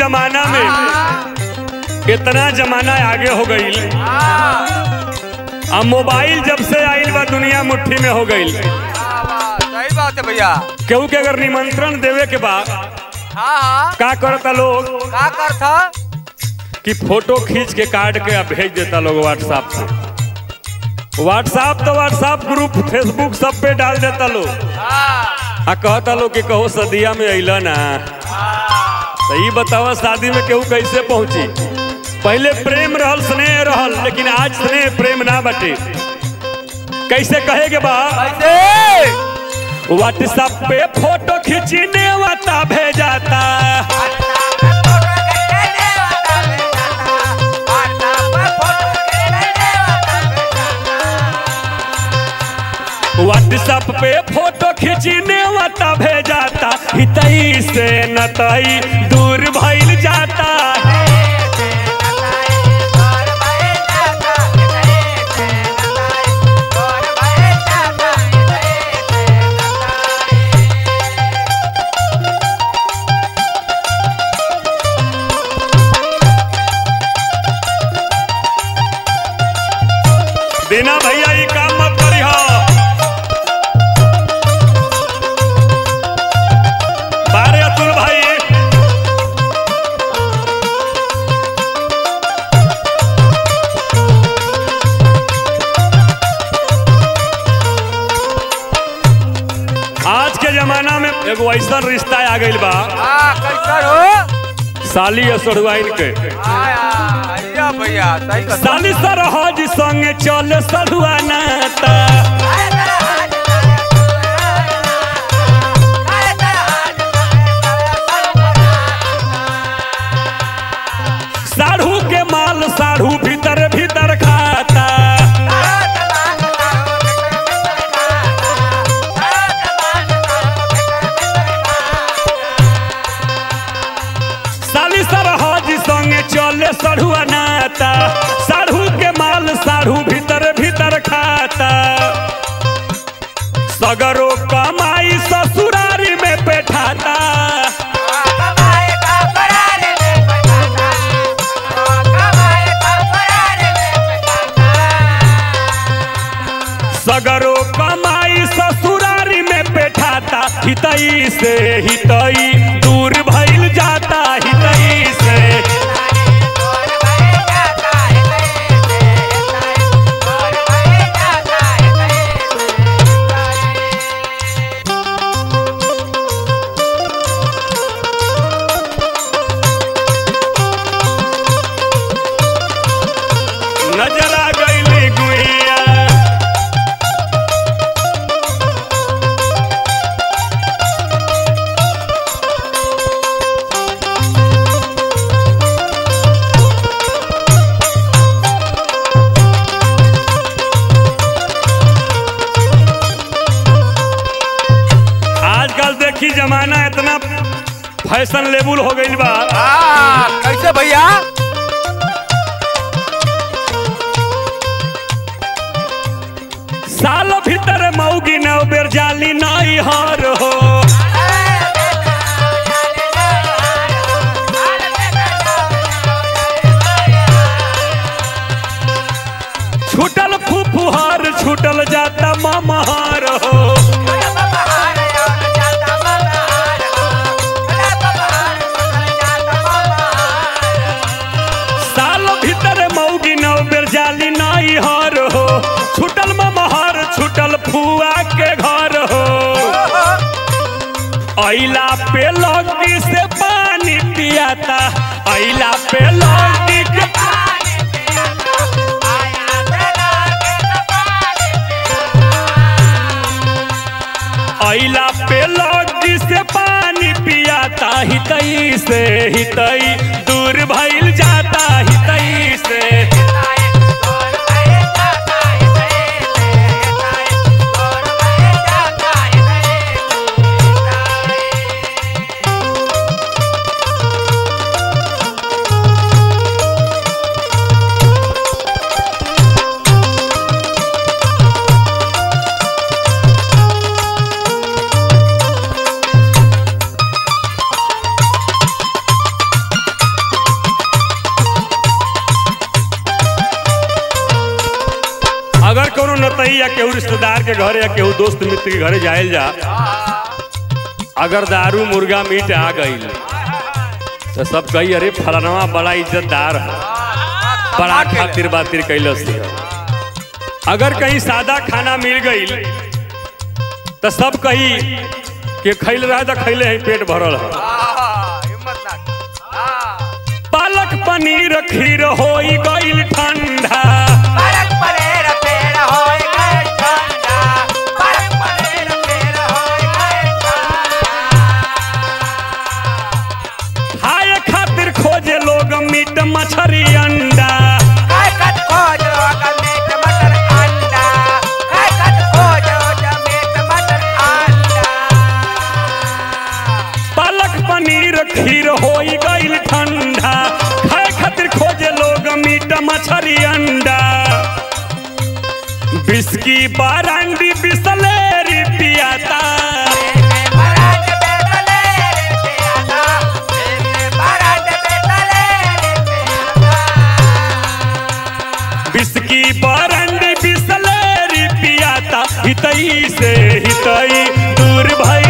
जमाना में इतना जमाना आगे हो गई अब मोबाइल जब से आइल बा दुनिया मुट्ठी में हो गई सही बात है भैया केहू के अगर निमंत्रण देवे के बा हाँ हाँ का करता लोग का कर था कि फोटो खींच के काट के आ भेज देता लोग व्हाट्सएप पे व्हाट्सएप तो व्हाट्सएप ग्रुप फेसबुक सब पे डाल देता लोग हाँ आ कहता लोग कि कहो सदिया में अइला ना तो ये बतावा शादी में केहू कैसे पहुंची पहले प्रेम रहल स्नेह रहल लेकिन आज स्नेह प्रेम ना बटे कैसे कहे के बा कैसे व्हाट्सएप पे फोटो खींचने वाता भेजाता व्हाट्सएप पे फोटो खींचने वाता भेजाता हितई से नतई दूर भइल जाता बिना भैया ये काम मत करी हो बारे अतुल भाई आज के जमाना में एगो ऐसा रिश्ता आ गइल बा हाँ कैसन हो साली असड़ुआइन के हाँ हाँ, भैया भैया सही कर साली सरहज संगे चल सड़ुआ नाता साढ़ू के माल साढ़ू भीतर भीतर खाता साली सरहज संगे चले सढ़ुआ नाता साढ़ू के माल साढ़ू भीतर भीतर खाता सगरो कमाई ससुरारी में बैठाता सगरो कमाई ससुरारी में बैठाता हितई से हितई दूर भइल जाता हितई से नजर आ गइली गुइया आजकल देखी जमाना इतना फैशन लेवल हो गइल बा हाँ कैसे भैया साल भीतर मौगी नौ बेर जाली नाई हार हो छूटल फुफुहार छूटल जाता ममहार हो साल भीतर मौगी नौ बेर जाली नाई हार हो छूटल ममहार छूटल फुआ के घर हो ऐला पे लौकी से पानी पियाता ऐला पे लौकी के ऐला पे लौकी से पानी पियाता हितई से हितई दूर भइल जाता हितई से नतई या केहू रिश्तेदार के घरे या केहू दोस्त मित्र के घरे जायल जा अगर दारू मुर्गा मीट आ गईल तो सब कही अरे फलानवा बड़ा इज्जतदार है बड़ा खातिर बातिर कैलस है अगर कहीं सादा खाना मिल गईल तो सब कही कि खैल रहा तो खैले है पेट भरल है हाँ, हिम्मत ना हाँ। पालक पनीर खीर होई गईल ठंडा पालक पनीर पेड़ होय गए ठंडा। पालक पनीर पेड़ होय गए ठंडा। खाए खातिर खोजे लोग मीट मछरी अंडा काय कट खोजो ग मीट मटर अंडा। काय कट खोजो ग मीट मटर अंडा। पालक पनीर खीर होई गईल ठंडा खाए खातिर खोजे लोग मीट मछरी अंडा बिस्की बारांडी बिसलेरी पियाता मेरे बरात बेतले रे पियादा। मेरे बरात बेतले रे पियादा। बिस्की बारांडी बिसलेरी पियाता हितई से हितई दूर भई